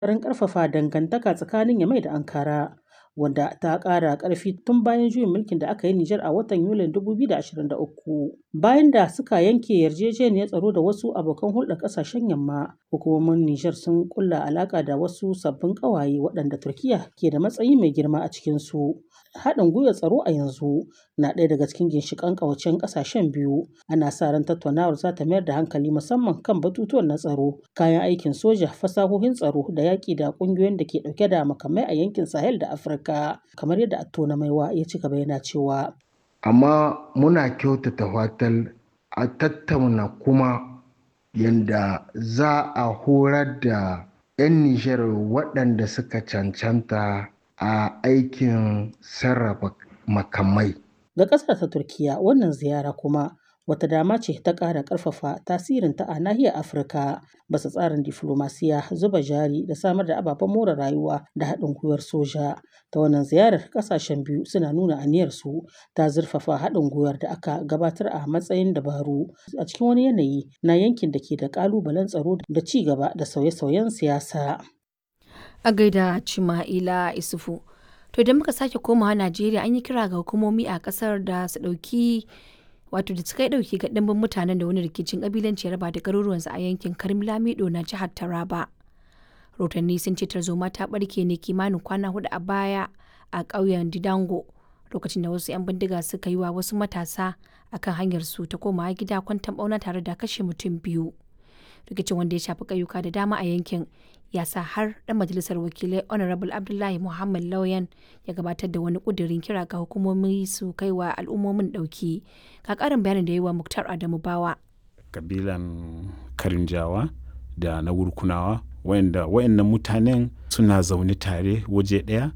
ƙoƙarin ƙarfafa dangantaka tsakanin Yamai da Ankara, wanda ta ƙara ƙarfi tun bayan juyin mulkin da aka yi Nijar a watan Yulin 2023. Bayan da suka yanke yarjejeniyar tsaro da wasu abokan hulɗar ƙasashen Yamma, hukumomin Nijar sun ƙulla alaƙa da wasu sabbin ƙawaye waɗanda Turkiyya ke da matsayi mai girma a cikinsu. Haɗin gwiwar tsaro a yanzu na ɗaya daga cikin ginshiƙan ƙawancen ƙasashen biyu. Ana sa ran tattaunawar za ta mayar da hankali musamman kan batutuwan na tsaro, kayan aikin soja, fasahohin tsaro da yaƙi da ƙungiyoyin da ke ɗauke da makamai a yankin Sahel da Afirka, kamar yadda Attona Maiwa ya ci gaba yana cewa. Amma muna kyautata fatan a tattauna kuma yanda za a horar da 'yan Nijar waɗanda suka cancanta a aikin sarrafa makamai. Ga ƙasar ta Turkiyya wannan ziyara kuma wata dama ce ta ƙara ƙarfafa tasirinta a nahiyar Afirka bisa tsarin diflomasiya, zuba jari da samar da ababen more rayuwa da haɗin gwiwar soja. Ta wannan ziyarar ƙasashen biyu suna nuna aniyarsu ta zurfafa haɗin gwiwar da aka gabatar a matsayin dabaru a cikin wani yanayi na yankin da ke da ƙalubalen tsaro da ci gaba da sauye-sauyen siyasa. A gaida Cima'ila Isufu. To idan muka sake komawa Najeriya an yi kira ga hukumomi a kasar da su ɗauki wato da suka yi ɗauki ga ɗimbin mutanen da wani rikicin ƙabilanci ya raba da garuruwansu a yankin Karim Lamido na jihar Taraba. Rotanni sun ce tarzoma ta ɓarke ne kimanin kwana hudu a baya a ƙauyen Didango lokacin da wasu 'yan bindiga suka yi wa wasu matasa akan hanyar su ta komawa gida kwantan ɓauna tare da kashe mutum biyu. Rikicin wanda ya shafi ƙauyuka da dama a yankin ya sa har ɗan majalisar wakilai honorable abdullahi muhammad lauyan ya gabatar da wani ƙudurin kira ga hukumomi su kai wa al'ummomin ɗauki ga ƙarin bayanin da yi wa muktar adamu bawa kabilan karinjawa da na wurkunawa wayannan mutanen suna zaune tare waje ɗaya